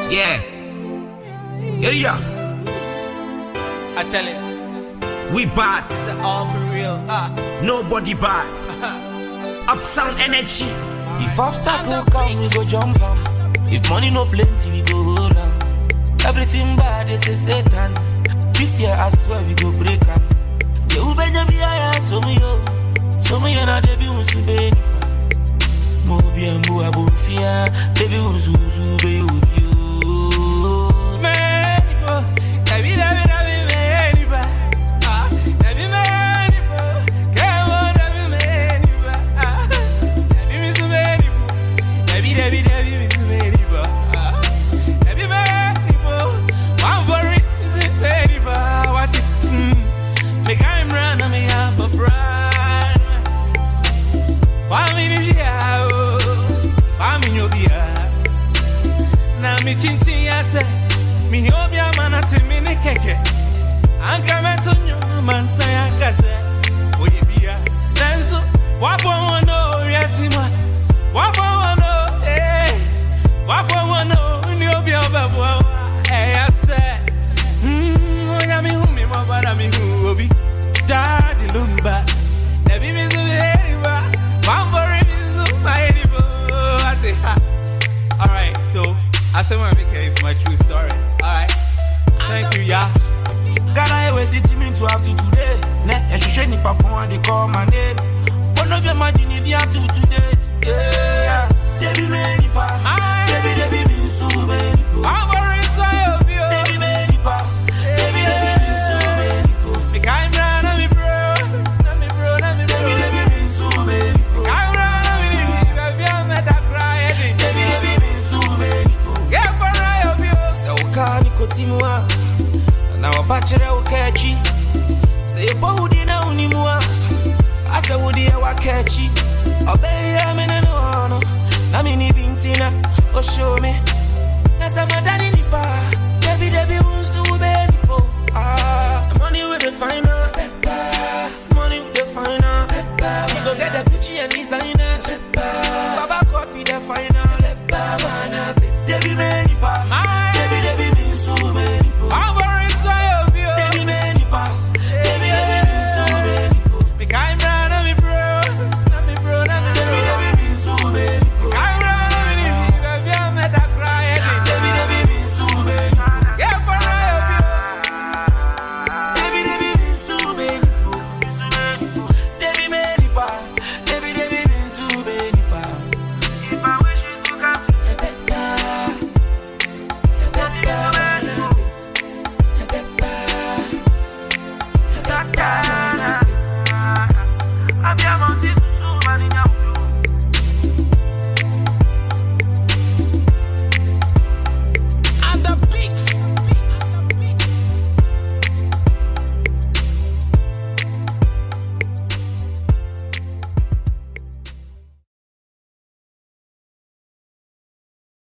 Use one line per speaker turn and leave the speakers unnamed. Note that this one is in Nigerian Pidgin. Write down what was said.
Yeah. Yeah, yeah.
I tell it,
We bad.
it's the all for real. Ah,
Nobody bad. Upsound energy.
If obstacle come, we go jump am. If money no plenty, we go hold am. Everything bad, they say Satan. This year, I swear, we go break am. The ubenya bi aya so me yo. So me na de bi unsu be nipa. Mo bi embu abofia, de bi unsu unsu be obi o.
man, oh, Dabi, Dabi, Dabi, man, iba. Ah, Dabi, man, iba. Come on, Dabi, man, iba. Ah, Dabi, miss man, iba. Dabi, Dabi, Dabi, miss man, iba. Ah, Dabi, man, iba. One worry, miss man, iba. What it? Hmm. Me can't run, I'm a yamba friend. Why me ni bia, oh? Why me no bia? na mi chinchin ya se mi hi obi ama na te mi ne keke anka meto nnwom ma nsa ya kase oye bia nanso wafɔ wɔn no wiase mu a wafɔ wɔn no ee wafɔ wɔn no ni obi a ɔbɛboa wo a ɛyɛ sɛ mm, onyame hu mi mmɔbɔ na mi hu obi daade lumba dabi mi nso mi hɛ nipa wambɔre mi nso ma yɛ nipa ate ha Alright, so I said my Mika is my true story. Alright. Thank you, yeah.
Ghana we city me to up to today. Ne, ehwehwɛ nipa pɔn they call my name. But no be imagine it dia to today. Yeah, Debi me nipa.
Aye.
Debi debi me nsu me nipo.
Wambɔre nso ayɛ obi o.
Debi me nipa. Debi debi me nsu me nipo.
Mika imra na mi bro. Na mi bro, na mi bro.
Debi debi me nsu me nipo.
Mika imra na mi ni bi. Baby, I'm at that cry.
Debi debi me nsu me nipo.
Yeah, for I obi o.
sɛ wokaa ne kɔtim a na wɔba kyerɛ wo ka akyi sɛ yɛbɔ wo din na woni mu a asɛ wodeɛ woaka akyi ɔbɛyɛ me ne ne hɔ no na mene bi nti na ɔhyɛw me na sɛ madane nipa a dabi dabi wo nso wobɛyɛ nipo Ah, money with the final It's money with the final You go get the Gucci and designer Baba God be the final